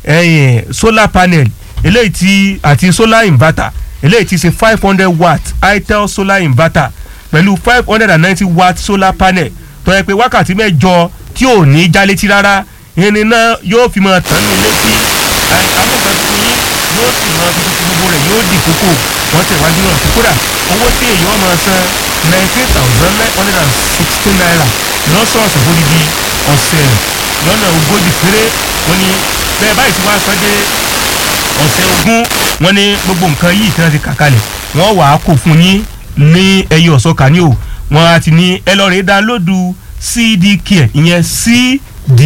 ẹ̀yìn solar panel eléyìí tí àti solar inverter eléyìí tí ṣe five hundred watt itel solar inverter pẹ̀lú five hundred and ninety watt solar panel tó yẹ pé wákàtí mẹ́jọ tí ò ní já létí rárá irin náà yóò fi máa tàn ní létí amúkan fún yín yóò sì máa fi tuntun gbogbo rẹ̀ yóò di kókó wọ́n tẹ̀ wájú náà kódà owó tí èèyàn máa san nineteen thousand nine hundred and sixteen naira lọ́sọ̀ọ̀sẹ̀ fódìdí ọ̀sẹ̀ lọ́nà ogójì péré wọ́n ní bẹ́ẹ̀ báyìí tí wọ́n á san dé ọ̀sẹ̀ ogún wọ́n ní gbogbo nǹkan yìí tí wọ́n ti kà kalẹ̀ wọ́n wà á kó fún yín ní ẹyẹ ọ̀sọ́ka ní o wọ́n á ti ní ẹ lọ́ọ́ rẹ̀ dánlódù cd care ìyẹn cd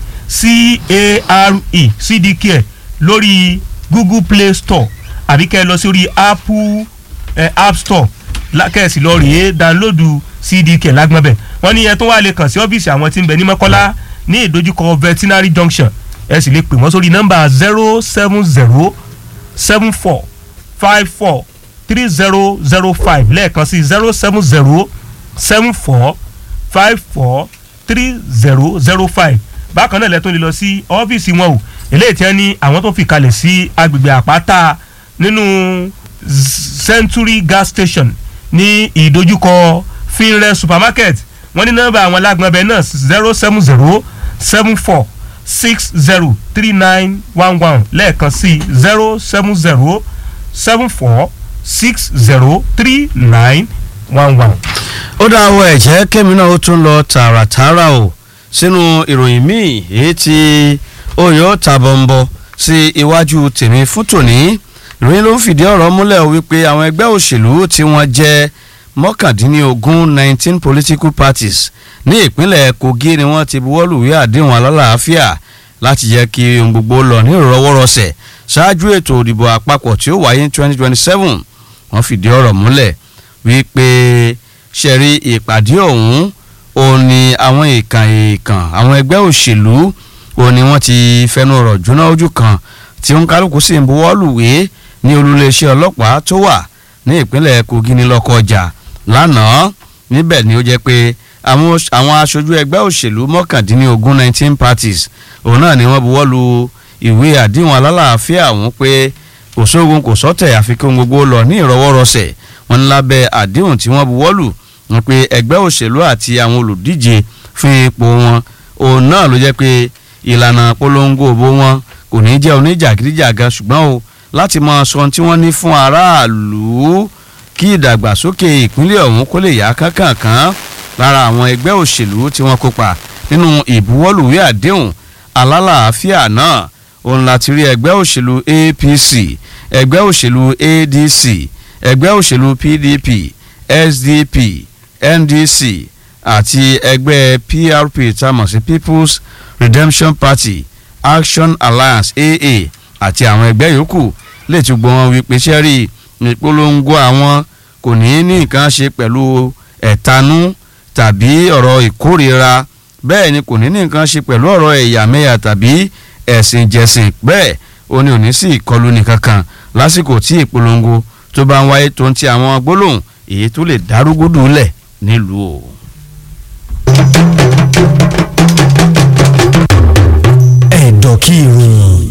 c-a-r-e cd care lórí google play store àbí kẹ́ ẹ lọ sórí apple eh, app store kẹ́ẹ̀sì lọ rèé dánlódù cd care lágbọ́nbẹ̀ wọ́n ní ẹ tó wà lè kàn sí ọ́fíìsì àwọn tí ń bẹ ní mọ́kọ́lá ní ìdojúkọ veterinary junction ẹ sì lè pè wọ́n sórí nọ́mbà zero seven zero seven four five four three zero zero five lẹ́ẹ̀kan sí zero seven zero seven four five four three zero zero five bákan náà lẹ́tọ́ lè lọ sí ọ́fíìsì wọn o eléyìí tí wọ́n ní àwọn tó fi kalẹ̀ sí agbègbè àpáta nínú century gas station ní ìdojúkọ finre supermarket wọ́n ní nọ́mbà àwọn alágbọ̀nbẹ náà zero seven zero seven four six zero three nine one one lẹ́ẹ̀kan sí zero seven zero seven four six zero three nine one one. ó dá àwọn ẹ̀jẹ̀ kémi náà ó tún lọ tààràtààrà o sínú ìròyìn míì èyí tí oyè tàbọ̀nbọ̀ sí iwájú tèmi fún tòní ìròyìn ló ń fìdí ọ̀rọ̀ múlẹ̀ wípé àwọn ẹgbẹ́ òṣèlú tí wọ́n jẹ́ mọ́kàndínlógún nineteen political parties ní ìpínlẹ̀ kogi ni wọ́n ti buwọ́lùwé àdéhùn alálàáfíà láti jẹ́ kí ohun gbogbo lọ ní ìrọwọ́rọsẹ̀ ṣáájú ètò òdìbò àpapọ̀ tí ó wáyé ní twenty twenty seven wọ́n fìdí ọ̀rọ̀ múlẹ̀ wípé ṣẹ̀rí ìpàdé ọ̀hún òun ni àwọn èèkàn èèkàn àwọn ẹgbẹ́ òṣèlú òun ni wọ́n ti fẹnu ọ̀rọ̀ jóná ojú kan tí ń kálukú sì ń buwọ́lùwé ní olúléeṣẹ́ ọlọ́pàá tó wà ní ìpínlẹ̀ kogi ní lọ́kọjà lánàá níbẹ̀ ni ó jẹ́ pé àwọn aṣojú ẹgbẹ́ òṣèlú mọ́kàndínlógún nineteen parties òun náà ni wọ́n buwọ́lu ìwé àdéhùn alálàáfíà ọ̀hún pé kò sóògùn kò sọ́tẹ̀ àfikún gbogbo lọ ní ìrọwọ́rọsẹ̀ wọn ní lábẹ́ àdéhùn tí wọ́n buwọ́lù wọn pé ẹgbẹ́ òṣèlú àti àwọn olùdíje fún ipò wọn òun náà ló jẹ́ pé ìlànà polongo òbó wọn kò ní jẹ́ oníjàgídíjàga ṣùgbọ́n o láti mọ sọ tí wọ́n ní fún aráàlú kí ìdàgbàsókè ìpínlẹ̀ ọ̀hún kó lè yá kánkànkán lára àwọn ẹgbẹ́ òṣèlú tí wọ́n kópa nínú ìbuwọ́lùwé àdéhùn alálàáfíà náà òun láti rí ẹgbẹ́ òṣèlú apc ẹgbẹ́ òṣèlú adc ẹgbẹ́ òṣèlú pdp sdp ndc àti ẹgbẹ́ prp tamọ̀ sí people's redemption party action alliance aa àti àwọn ẹgbẹ́ yòókù lè tún gbọ́ wọn wípé sẹ́rí ìpolongo àwọn kò ní ní nǹkan ṣe pẹ̀lú ẹ̀tanú tàbí ọ̀rọ̀ ìkórira bẹ́ẹ̀ ni kò ní ní nǹkan ṣe pẹ̀lú ọ̀rọ̀ ẹ̀yàmẹ̀yà tàbí ẹ̀sìn jẹ̀sìn bẹ́ẹ̀ ó ní òní sí ìkọlù nìkan kan lásìkò tí ìpolongo tó bá ń wáyé tó ń ti àwọn gbólóhùn èyí tó lè dárúgúdù lẹ̀ nílùú o. ẹ̀dọ̀ kí ìròyìn.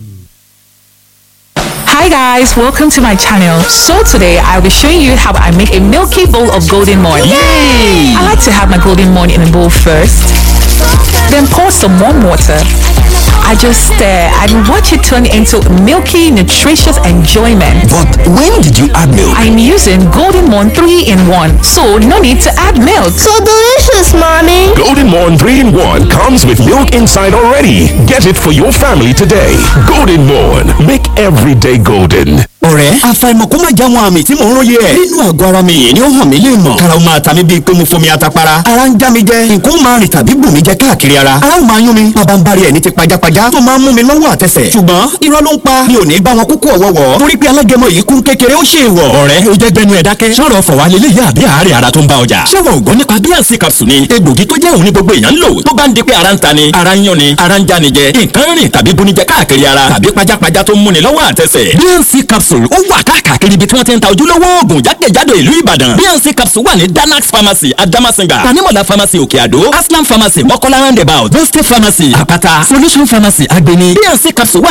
Hi guys, welcome to my channel. So today I'll be showing you how I make a milky bowl of golden morn. Yay! I like to have my golden morn in a bowl first, then pour some warm water. I just stir and watch it turn into milky, nutritious enjoyment. But when did you add milk? I'm using Golden Morn 3 in 1, so no need to add milk. So delicious, mommy. Golden Morn 3 in 1 comes with milk inside already. Get it for your family today. Golden Morn. Make every day golden. ọ̀rẹ́ àfàìmọ̀ kó má já wọn àmì tí mò ń róye ẹ̀. nínú àgọ́ ara mi yìí ni ó hàn mí lè mọ̀. kára ó máa ta mí bíi pé mo fomi atapara. ara ń já mi jẹ nǹkan ó máa rìn tàbí bù mí jẹ káàkiri ara. ara ó máa yún mi bàbá ń bari ẹ̀ ní ti pajápajá tó máa ń mú mi lọ́wọ́ àtẹsẹ̀. ṣùgbọ́n irọ́ ló ń pa mi ò ní bá wọn kúkú ọ̀wọ́wọ́. torí pé alágẹmọ yìí kún kékeré ó ṣe é wọ̀. ọ̀rẹ́ ó jẹ́ gbẹnu ẹ̀ dákẹ́. sọ̀rọ̀ fọ̀wá lélẹ̀ yá àbí àárẹ̀ ara tó ń bá ọjà. ṣé wọn ò gbọ́ nípa bíànsì capsule ni egbògi tó jẹ́ òun ní gbogbo èèyàn ń lò tó bá ń di pé ara ń ta ni ara ń yún ni ara ń já ni jẹ nǹkan rìn tàbí bunijẹ káàkiri ara tàbí pajápajá tó ń múni lọ́wọ́ àtẹsẹ̀. bíànsì capsule ó wà káàkiri ibi tí wọ́n ti ń ta ojúlówó oògùn jákèjádò ìlú ìbàdàn bnc capsule wà ní danax pharmacy adamasinga tanimola pharmacy òkè àdó aslam pharmacy mọ́kọ́lá roundabout boste pharmacy àpáta solution pharmacy agbeni bnc capsule wà